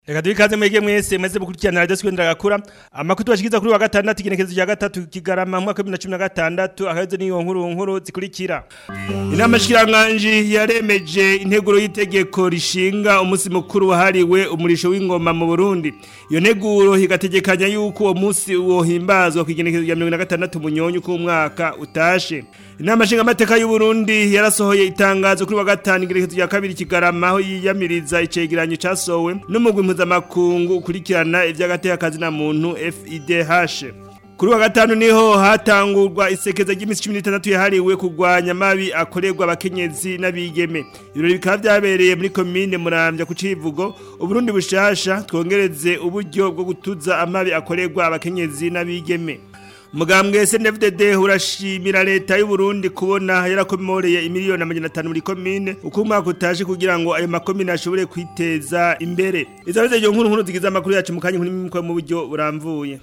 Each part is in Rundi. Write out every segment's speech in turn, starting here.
Reka duhe ikaze mwege mwese mwese mukurikirana radio Swindra gakura amakuru tubashikiza kuri wa gatandatu igenekerezo rya gatatu kigarama mu mwaka wa 2016 akazo niyo nkuru nkuru zikurikira Inama shikiranganje yaremeje integuro y'itegeko rishinga umunsi mukuru wahariwe umurisho w'ingoma mu Burundi iyo nteguro higategekanya yuko uwo munsi wohimbazwa ku igenekerezo rya 2016 munyonyo ku mwaka utashe Inama shinga amateka y'u Burundi yarasohoye itangazo kuri wa gatanu igenekerezo rya kabiri kigarama aho yiyamiriza icegeranyo casowe n'umugwi mpuzamakungu ukurikirana ivy'agateka kazi na muntu FIDH Kuri wa gatanu niho hatangurwa isekeza ry'imisi 16 yahariwe kugwanya mabi akorerwa abakenyezi n'abigeme. Ibirori bikaba vyabereye muri commune Muramvya ku Civugo, Uburundi bushasha twongereze uburyo bwo gutuza amabi akorerwa abakenyezi n'abigeme. Mugambwe SNFDD urashimira leta y'u Burundi kubona yarakomoreye imiliyoni amajana 5 muri commune uko umwaka utaje kugira ngo ayo makomine ashobore kwiteza imbere. Izabize iyo nkuru nkuru zigize amakuru yacu mukanye nkuri mu buryo buramvuye.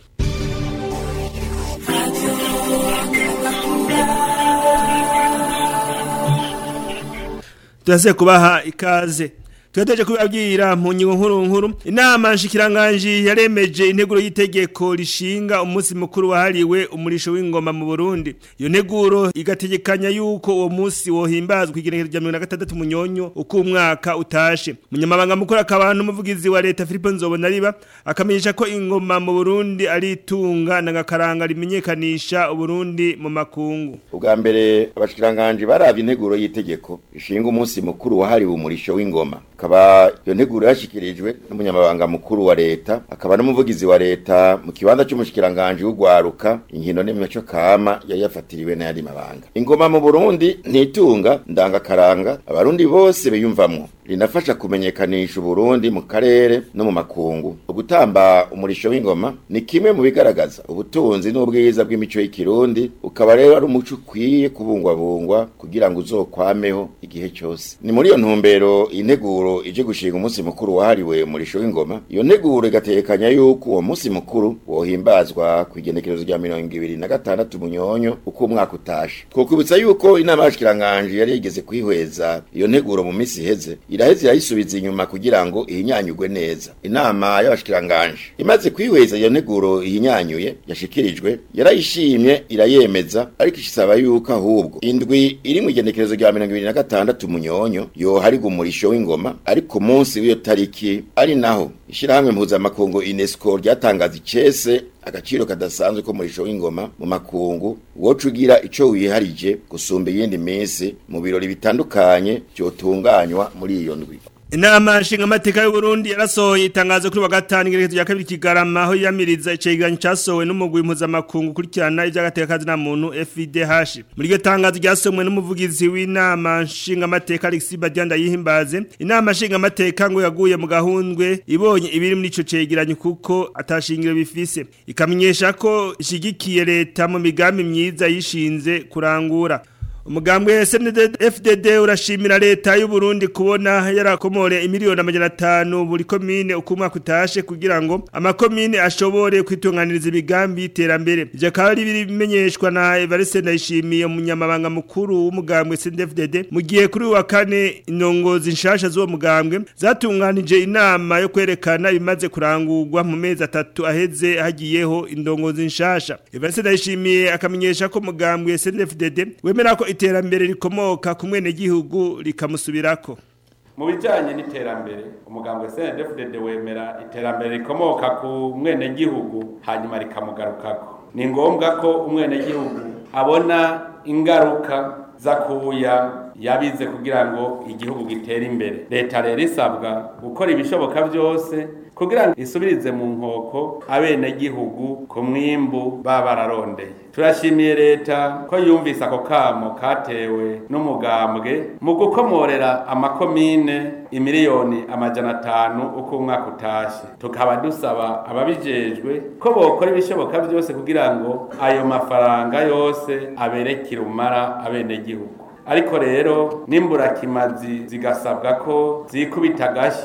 Turase kubaha ikaze. Tuyateje kubabwira mu nyingo nkuru nkuru inama nshikiranganje yaremeje integuro y'itegeko rishinga umunsi mukuru wahariwe umurisho w'ingoma mu Burundi iyo nteguro igategekanya yuko uwo munsi wohimbazwa igenekerezo rya 2026 munyonyo uko umwaka utashe munyamabanga mukuru akabantu umuvugizi wa leta Philippe Nzobona riba akamenyesha ko ingoma mu Burundi ari itunga nagakaranga rimenyekanisha Uburundi mu makungu ubwa mbere abashikiranganje baravye integuro y'itegeko rishinga umunsi mukuru wahariwe umurisho w'ingoma akaba iyo nteguro yashikirijwe n'umunyamabanga mukuru wa leta akaba n'umuvugizi wa leta mu kibanza cy'umushikiranganje w'ugwaruka inkino n'imico kama yari yafatiriwe n'ayandi mabanga ingoma mu Burundi ntitunga ndangakaranga abarundi bose biyumvamwo rinafasha kumenyekanisha Uburundi mu karere no mu makungu ugutamba umurisho w'ingoma ni kimwe mu bigaragaza ubutunzi n'ubwiza bw'imico y'ikirundi ukaba rero ari umuco ukwiye kubungwabungwa kugira ngo uzokwameho igihe cyose ni muri iyo ntumbero integuro ije gushinga umunsi mukuru wahariwe umurisho w'ingoma iyo nteguro igatekanya yuko uwo munsi mukuru wohimbazwa ku igenekerezo rya mirongo ibiri na gatandatu munyonyo uko umwaka utashe twokwibutsa yuko inama y'abashikiranganje yari yigeze kwihweza iyo nteguro mu minsi iheze iraheze irayisubiza inyuma kugira ngo ihinyanyugwe neza inama y'abashikiranganje imaze kwihweza iyo nteguro ihinyanyuye yashikirijwe yarayishimye irayemeza ariko isaba yuko ahubwo indwi iri mu igenekerezo rya mirongo ibiri na gatandatu munyonyo yoharigwa umurisho w'ingoma ariko munsi w'iyo tariki ari naho ishirahamwe mpuzamakungu UNESCO ryatangaza icese agaciro kadasanzwe ko murisho w'ingoma mu makungu wocu ugira ico wiharije gusumba iyindi minsi mu birori bitandukanye byotunganywa muri iyo ndwi Inama nshinga amateka y'u Burundi yarasohoye itangazo kuri wa gatanu igerekezo rya kabiri kigarama aho yamiriza icegeranyo casohowe n'umugwi mpuzamakungu ukurikirana ivy'agateka kazi na muntu FIDH muri iryo tangazo ryasomwe n'umuvugizi w'inama nshinga amateka Alexis Badianda yihimbaze inama nshinga amateka ngo yaguye mu gahundwe ibonye ibiri muri ico cegeranyo kuko atashingiro bifise ikamenyesha ko ishigikiye leta mu migambi myiza yishinze kurangura Umugambwe FDD urashimira leta y'u Burundi kubona yarakomore imiliyoni amajana 5 buri komine uko umwaka utashe kugira ngo amakomine ashobore kwitunganiriza ibigambi iterambere ivyo akaba ari bimenyeshwa na Evariste Ndayishimiye umunyamabanga mukuru w'umugambwe CNDD-FDD mu gihe kuri wa kane inongozi nshasha z'uwo mugambwe zatunganije inama yo kwerekana ibimaze kurangurwa mu mezi atatu aheze hagiyeho indongozi nshasha Evariste Ndayishimiye akamenyesha ko mugambwe CNDD-FDD wemera ko iterambere rikomoka ku mwene gihugu rikamusubirako mu bijyanye n'iterambere umuganga wa CNDD-FDD wemera iterambere rikomoka ku mwene gihugu hanyuma rikamugarukako ni ngombwa ko umwene gihugu abona ingaruka zakuya yabize kugira ngo igihugu gitere imbere leta rero isabwa gukora ibishoboka byose kugira ngo isubirize mu nkoko abenegihugu ku mwimbu baba bararondeye turashimiye leta ko yumvise ako kamo katewe n'umugambwe mu gukomorera amakomine imiliyoni amajana atanu uko umwaka utashe tukaba dusaba ababijejwe ko bokora ibishoboka byose kugira ngo ayo mafaranga yose aberekire umara abenegihugu ariko rero n'imburakimazi zigasabwa ko zikubita agashi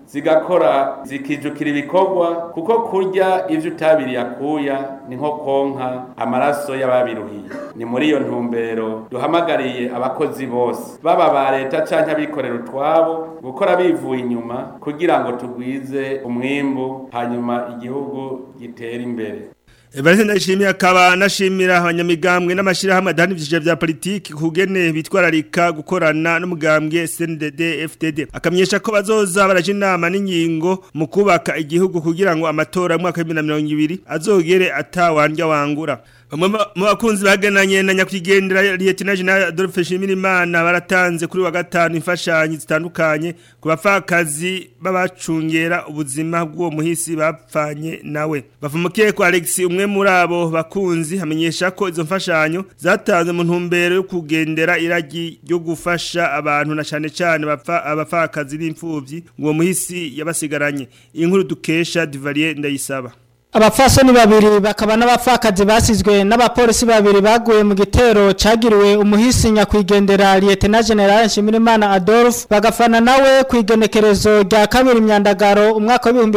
zigakora zikijukira ibikorwa kuko kurya ivyo utabiriye akuya ni nko konka amaraso y'ababiruhiye ni muri iyo ntumbero duhamagariye abakozi bose baba ba leta canke abikorera utwabo gukora bivuye inyuma kugira ngo tugwize umwimbu hanyuma igihugu gitere imbere Evariste ndashimiye akaba nashimira abanyamigambwe n'amashirahamwe adahana ivyiciro vya politiki kugene bitwararika gukorana n'umugambwe CNDD FDD akamenyesha ko bazoza baraje inama n'ingingo mu kubaka igihugu kugira ngo amatora mu mwaka wa 2020 azogere atawandya wangura Bamwe mu bakunzi bagenanye na nyakwigendera Lieutenant General Adolphe Shimirimana baratanze kuri wa gatanu imfashanyo zitandukanye ku bafakazi babacungera ubuzima bw'uwo muhisi bapfanye nawe bavumukiye ko Alex umwe muri abo bakunzi hamenyesha ko izo mfashanyo zatanzwe mu ntumbero yo kugendera iragi ryo gufasha abantu na cyane cyane bapfa abafakazi b'imfuvyi ngo uwo muhisi yabasigaranye inkuru dukesha Duvalier ndayisaba Abafasoni babiri bakaba n'abapfakazi basizwe n'abapolisi babiri baguye mu gitero cagiriwe umuhisi nyakwigendera Lieutenant General Nshimirimana Adolphe bagafana nawe kwigenekerezo rya kabiri imyandagaro umwaka wa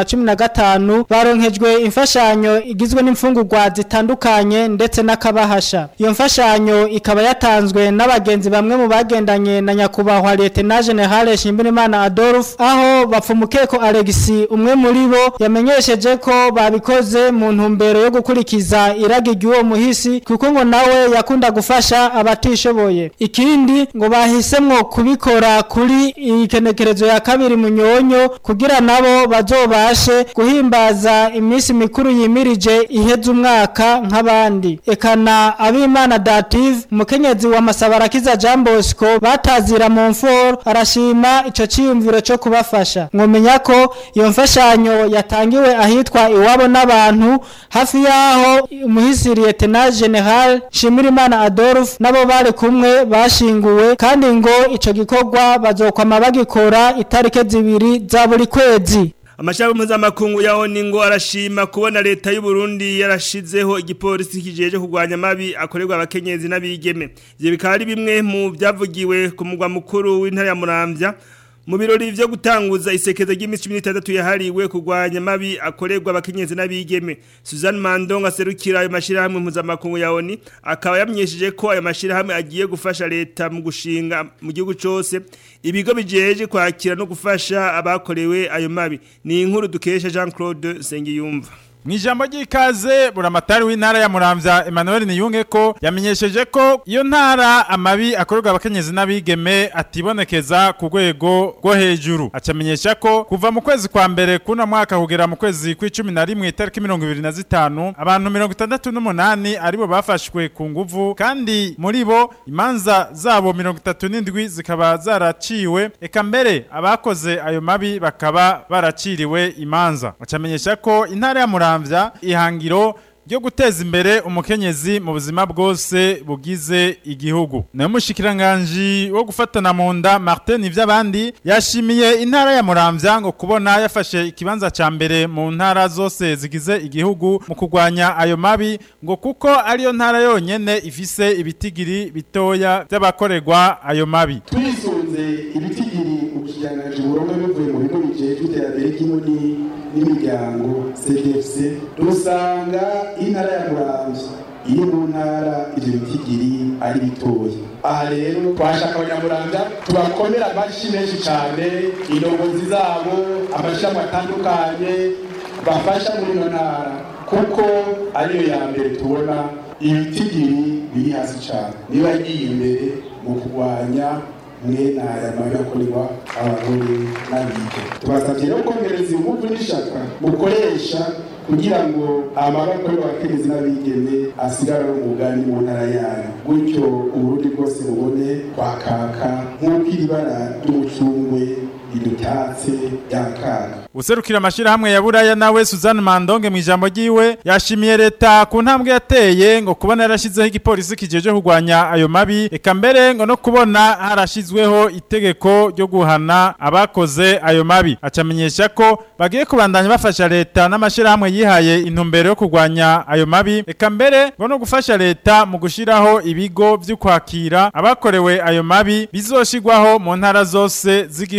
2015 baronkejwe imfashanyo igizwe n'imfungurwa zitandukanye ndetse n'akabahasha iyo mfashanyo ikaba yatanzwe n'abagenzi bamwe mu bagendanye na nyakubahwa Lieutenant General Nshimirimana Adolphe aho bapfumukeko Alexi umwe muri bo yamenyesheje ko babikoze mu ntumbero yo gukurikiza iragi ry'uwo muhisi kuko ngo nawe yakunda gufasha abatishoboye ikindi ngo bahisemwo kubikora kuri ikenekerezo ya kabiri munyonyo kugira nabo bazobashe guhimbaza iminsi mikuru yimirije iheza umwaka nk'abandi ekana abimana dative umukenyezi wa masabarakiza Jean Bosco batazira mu mforo arashima ico ciyumviro cyo kubafasha mwomenya ko iyo mfashanyo yatangiwe ahitwa iwabo n'abantu hafi yaho umuhisi Lieutenant General Shimirimana Adolphe nabo bari kumwe bashinguwe kandi ngo ico gikorwa bazokwama bagikora itarike zibiri za buri kwezi Amashaka mpuzamakungu ya ONU ngo arashima kubona leta y'u Burundi yarashizeho igipolisi kijeje kurwanya amabi akorerwa abakenyezi n'abigeme. Ivyo bikaba ari bimwe mu byavugiwe ku mugwa mukuru w'intara ya Muramvya mu birori vyo gutanguza isekeza ry'imisi 16 yahariwe kurwanya mabi akorerwa abakenyezi n'abigeme Suzanne Mandonga serukira ayo mashirahamwe mpuzamakungu ya ONU akaba yamenyesheje ko ayo mashirahamwe agiye gufasha leta mu gushinga mu gihugu cose ibigo bijeje kwakira no gufasha abakorewe ayo mabi ni inkuru dukesha Jean Claude Sengiyumva Mwijambo ry'ikaze buramatari w'intara ya Muramvya Emmanuel Niyunge ko yamenyesheje ko iyo ntara amabi akorerwa abakenyezi n'abigeme atibonekeza ku rwego rwo hejuru acamenyesha ko kuva mu kwezi kwa mbere kuna mwaka kugera mu kwezi kw'icumi na rimwe itariki mirongo ibiri na zitanu abantu mirongo itandatu n'umunani aribo bafashwe ku nguvu kandi muri bo imanza zabo mirongo itatu n'indwi zikaba zaraciwe eka mbere abakoze ayo mabi bakaba baraciriwe imanza acamenyesha ko intara ya Muramvya muramvya ihangiro ryo guteza imbere umukenyezi mu buzima bwose bugize igihugu nayo mushikiranganje wo gufatana mu nda Martin ivy'abandi yashimiye intara ya Muramvya ngo kubona yafashe ikibanza ca mbere mu ntara zose zigize igihugu mu kurwanya ayo mabi ngo kuko ariyo ntara yonyene ifise ibitigiri bitoya by'abakorerwa ayo mabi twisunze ibitigiri ubushikiranganji buronka bivuye mu bigo bijejwe iterambere ry'imuni n'imiryango CDFC dusanga intara ya Muramvya iyo mu ntara ivyo bitigiri ari bitoya aha rero twashaka abanyamuramvya tubakomera amashi menshi cane indongozi zabo amashami atandukanye bafasha muri ino ntara kuko ariyo ya mbere tubona ibitigiri biri hasi cane niba yagiye imbere mu kurwanya mwene aya mabi akorerwa abagore n'abige tubasabye rero kongereza ingufu n'ishaka mukoresha kugira ngo amabi akorerwa abakenyezi n'abigeme asigare ari umugani mu ntara yayo gutyo uburundi bwose bubone kwakaka nk'uko iri bara ry'umucungwe ridutatse ryakaga Userukira amashirahamwe ya Buraya nawe Suzanne Mandonge mu ijambo ryiwe yashimiye leta ku ntambwe yateye ngo kubona yarashizeho igipolisi kijeje kurwanya ayo mabi eka mbere ngo no kubona harashizweho itegeko ryo guhana abakoze ayo mabi acamenyesha ko bagiye kubandanya bafasha leta n'amashirahamwe yihaye intumbero yo kurwanya ayo mabi eka mbere ngo no gufasha leta mu gushiraho ibigo vyo kwakira abakorewe ayo mabi bizoshirwaho mu ntara zose z'igihugu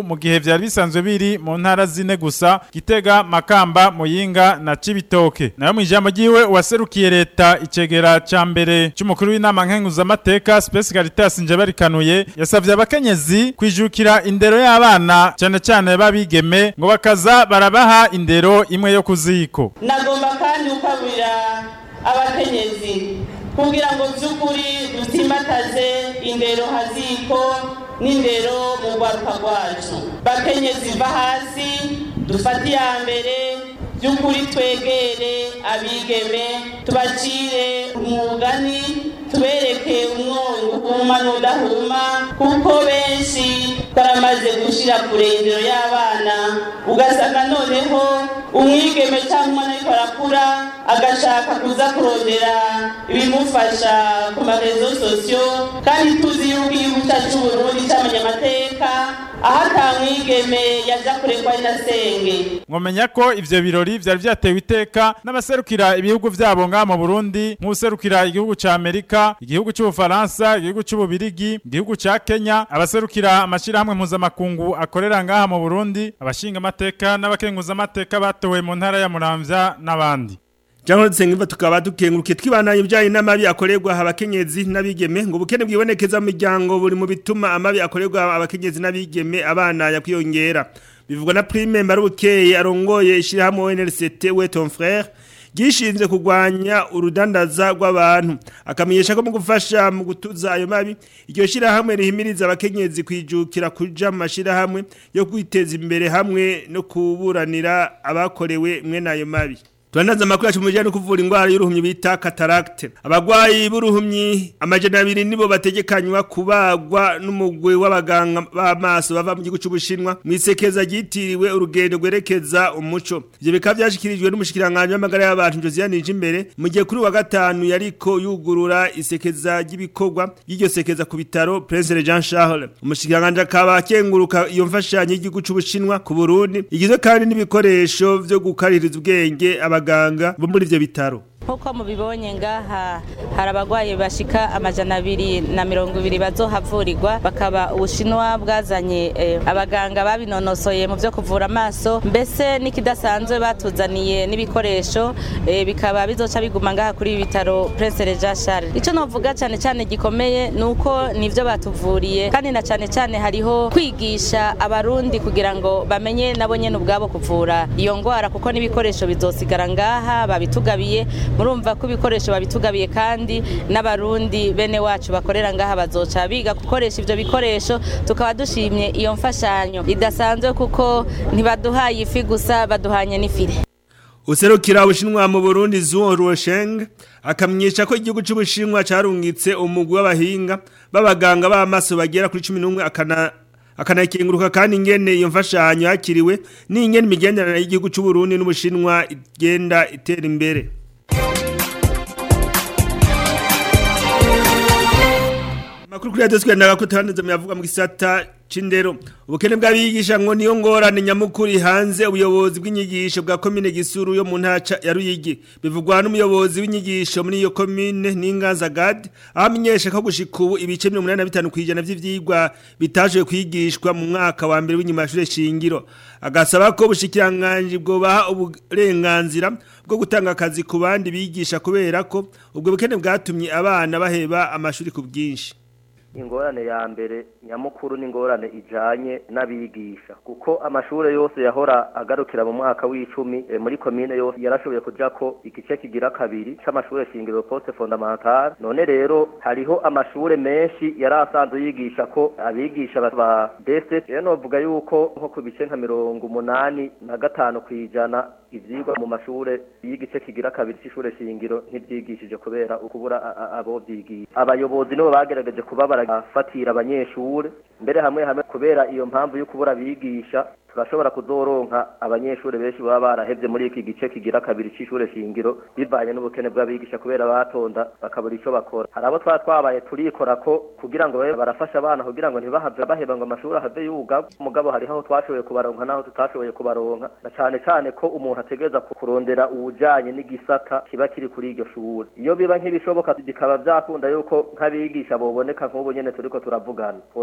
mu gihe vyari bisanzwe biri mu ntara zine gusa Gitega Makamba Muyinga na Cibitoke nayo mu ijambo ryiwe waserukiye leta icegera ca mbere c'umukuru w'inama nkenguzamateka Space Caritas Njebarikanuye yasavye abakenyezi kwijukira indero y'abana cyane cyane babigeme ngo bakaza barabaha indero imwe yo kuziko nagomba kandi gukabura abakenyezi kugira ngo by'ukuri dusimbataze indero haziko n'indero mu rwaruka rwacu bakenyezi va hasi dufate iya mbere by'ukuri twegere abigeme tubacire umugani tubereke umwongo uhuma n'udahuma kuko benshi twaramaze gushyira kure indero y'abana ugasanga noneho umwigeme cyangwa umwana ariko arakura agashaka kuza kurondera ibimufasha ku marezo sosiyo kandi tuzi yuko igihugu cyacu cy'uburundi cyamenye amateka aho atamwigeme yaja kurekwa inasenge mwomenya ko ivyo birori vyari vyatewe iteka n'abaserukira ibihugu vyabo ngaha mu Burundi nk'userukira igihugu ca Amerika igihugu c'Ubufaransa igihugu c'Ububirigi igihugu ca Kenya abaserukira amashirahamwe mpuzamakungu akorera ngaha mu Burundi abashinga amateka n'abakenguza amateka batowe mu ntara ya Muramvya n'abandi Jango tsengiva tukaba dukenguruke twibandanye bijanye n'amabi akorerwa abakenyezi n'abigeme ngo bukene bwibonekeza mu miryango buri mu bituma amabi akorerwa abakenyezi n'abigeme abana yakwiyongera bivugwa na Prime Marubukeye arongoye ishirahamwe NLCT we ton frère gishinzwe kugwanya urudandaza rw'abantu akamenyesha ko mu gufasha mu gutuza ayo mabi iryo shirahamwe rihimiriza abakenyezi kwijukira kuja mu mashirahamwe yo kwiteza imbere hamwe no kuburanira abakorewe mwe n'ayo mabi Tuandaza makuru yacu mujanye no kuvura ingwara y'uruhumyi bita cataracte. Abagwayi b'uruhumyi amajana abiri nibo bategekanywa kubagwa n'umugwe w'abaganga b'amaso bava mu gihugu c'Ubushinwa mwisekeza gitiriwe urugendo gwerekeza umuco. Ivyo bikaba vyashikirijwe n'umushikiranganje w'amagara y'abantu Josiane Nijimbere mu gihe kuri wa gatanu yariko yugurura isekeza ry'ibikorwa y'iryo sekeza ku bitaro Prince Jean Charles. Umushikiranganje akaba akenguruka iyo mfashanyo y'igihugu c'Ubushinwa ku Burundi igizwe kandi n'ibikoresho vyo gukaririza ubwenge aba abaganga bo muri ivyo bitaro nkuko mubibonye ngaha hari abagwayi bashika amajana abiri na mirongo ibiri bazohavurirwa bakaba ubushinwa bwazanye eh, abaganga babinonosoye mu vyo kuvura amaso mbese n'ikidasanzwe batuzaniye n'ibikoresho eh, bikaba bizoca biguma ngaha kuri ibi bitaro Prince Regent Charles ico novuga cyane cyane gikomeye nuko nivyo batuvuriye kandi na cyane cyane hariho kwigisha abarundi kugira ngo bamenye nabo nyene ubwabo kuvura iyo ngwara kuko n'ibikoresho bizosigara ngaha babitugabiye murumva ko ibikoresho babitugabiye kandi n'abarundi bene wacu bakorera ngaha bazoca biga gukoresha ivyo bikoresho tukaba dushimye iyo mfashanyo idasanzwe kuko ntibaduhaye ifi gusa baduhanye n'ifire Userukira ubushinwa mu Burundi Zuo Ruosheng akamenyesha ko igihugu c'ubushinwa carungitse umugwi w'abahinga b'abaganga b'amaso bagera kuri 11 akana akanakenguruka kandi ingene iyo mfashanyo yakiriwe n'ingene imigenderanire y'igihugu c'u Burundi n'ubushinwa igenda itera imbere Makuru kuri radio twenda ko taneze muyavuga mu gisata cindero ubukene bw'abigisha ngo niyo ngorane nyamukuri hanze ubuyobozi bw'inyigisho bwa commune Gisuru yo mu ntaca ya Ruyigi bivugwa n'umuyobozi w'inyigisho muri iyo commune Ninganza Gad ahamenyesha ko gushika ubu ibice 85 kwijana vy'ivyigwa bitaje kwigishwa mu mwaka wa mbere w'inyimashure shingiro agasaba ko bushikiranganje bwo baha uburenganzira bwo gutanga akazi ku bandi bigisha kubera ko ubwo bukene bwatumye abana baheba amashuri ku bwinshi ingorane ya mbere nyamukuru n'ingorane ijanye n'abigisha kuko amashure yose yahora agarukira mu mwaka w'icumi e, muri komine yose yarashoboye kujako igice kigira kabiri c'amashure shingiro poste fondamentale none rero hariho amashure menshi yari asanzwe yigisha ko abigisha ba bese rero novuga yuko nko ku bice nka mirongo umunani na gatanu kw'ijana ivyigwa mu mashure y'igice kigira kabiri c'ishure shingiro ntivyigishije kubera ukubura abo vyigisha abayobozi nibo bagerageje kuba barafatira abanyeshure mbere hamwe hamwe kubera iyo mpamvu yo kubura bigisha turashobora kuzoronka abanyeshure benshi baba barahevye muri iki gice kigira kabiri c'ishure shingiro bivanye n'ubukene bw'abigisha kubera batonda bakabura ico bakora hari abo twaba twabaye turikora ko kugira ngo babe barafasha abana kugira ngo ntibahave baheba ngo amashuri ahave yuga mugabo hariho aho twashoboye kubaronka n'aho tutashoboye kubaronka na cane cane ko umuntu ategereza kurondera uwujanye n'igisata kiba kiri kuri iryo shure iyo biba nk'ibishoboka bikaba vyakunda yuko nk'abigisha boboneka nk'ubu nyene turiko turavugana twociye turaba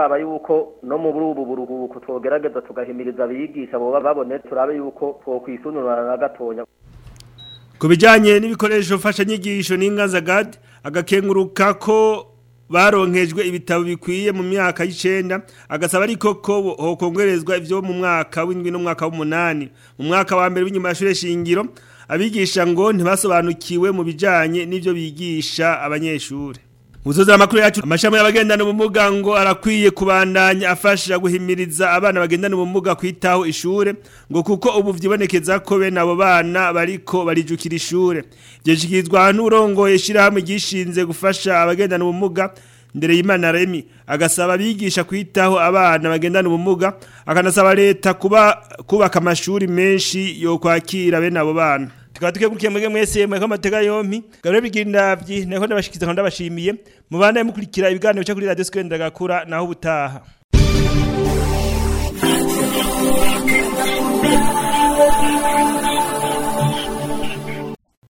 turaba yuko no mu ubu buruhuko twogerageza tugahimiriza abigisha boba babone turabe yuko twokwisununura na gatonya ku bijyanye n'ibikoresho mfashanyigisho n'ingazagade agakenguruka ko baronkejwe ibitabo bikwiye mu myaka y'icenda agasaba ariko ko hokongerezwa ivyo mu mwaka w'indwi n'umwaka w'umunani mu mwaka wa mbere w'inyuma y'ishure shingiro abigisha ngo ntibasobanukiwe mu bijanye n'ivyo bigisha abanyeshure Muzoza amakuru yacu amashami y'abagendana ubumuga ngo arakwiye kubandanya afasha guhimiriza abana bagendana ubumuga kwitaho ishure ngo kuko ubu vyibonekeza ko bene abo bana bariko barijukira ishure ivyo shikizwa n'urongoye ishirahamwe gishinze gufasha abagendana ubumuga ndere y'Imana Remi agasaba abigisha kwitaho abana bagendana ubumuga akanasaba leta kuba kubaka amashuri menshi yo kwakira bene abo bana tukaba tukegurikiye mwege mwese mweko amateka yompi gabure bigindavyi neko ndabashikiza kandi ndabashimiye mubana mukurikira ibiganiro cyo kuri radio Skwenda gakura naho ubutaha Thank you.